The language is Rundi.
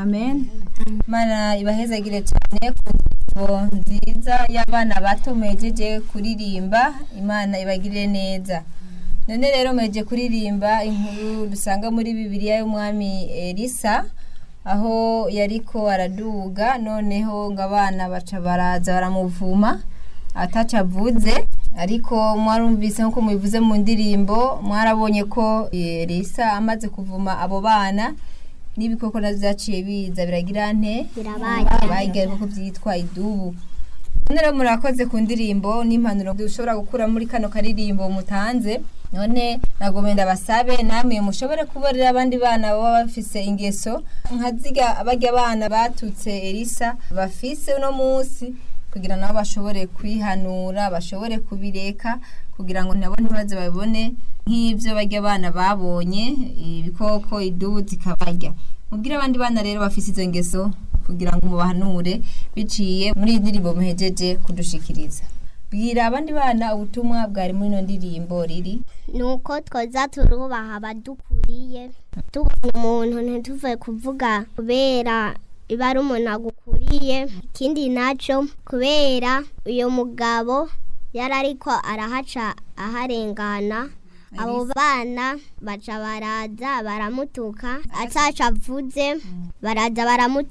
amen mana ibahezagire cyane ku ndirimbo nziza y'abana bato mwejeje kuririmba imana ibagirire neza none rero mweje kuririmba inkuru dusanga muri bibiliya y'umwami elisa aho yariko araduga noneho ngo abana baca baraza baramuvuma ataca avuze ariko mwarumvise nk'uko mubivuze mu ndirimbo mwarabonye ko elisa amaze kuvuma abo bana n'ibikoko navyo vyaciye biza biragira nte Birabaye. bayigaye koko vyitwa idubu none rero murakoze ku ndirimbo n'impanuro dushobora gukura muri kano karirimbo mutanze none nagomba ndabasabe namwe mushobore kuborera abandi bana baba bafise ingeso nka ziga barya bana batutse elisa bafise uno munsi kugira nabo bashobore kwihanura bashobore kubireka kugira ngo nabo ntibaze babibone nk'ivyo barya abana babonye ibikoko idubu zikabarya mubwire abandi bana rero bafise izo ngeso kugira ngo mubahanure biciye muri iyi ndirimbo muhejeje kudushikiriza bwira abandi bana ubutumwa bwari muri ino ndirimbo riri nuko twoza turubaha abadukuriye tubona umuntu ntituve kuvuga kubera iba ari umuntu agukuriye ikindi nacyo kubera uyu mugabo yari ariko arahaca aharengana abo bana baca baraza baramutuka ataca avuze baraza baramutuka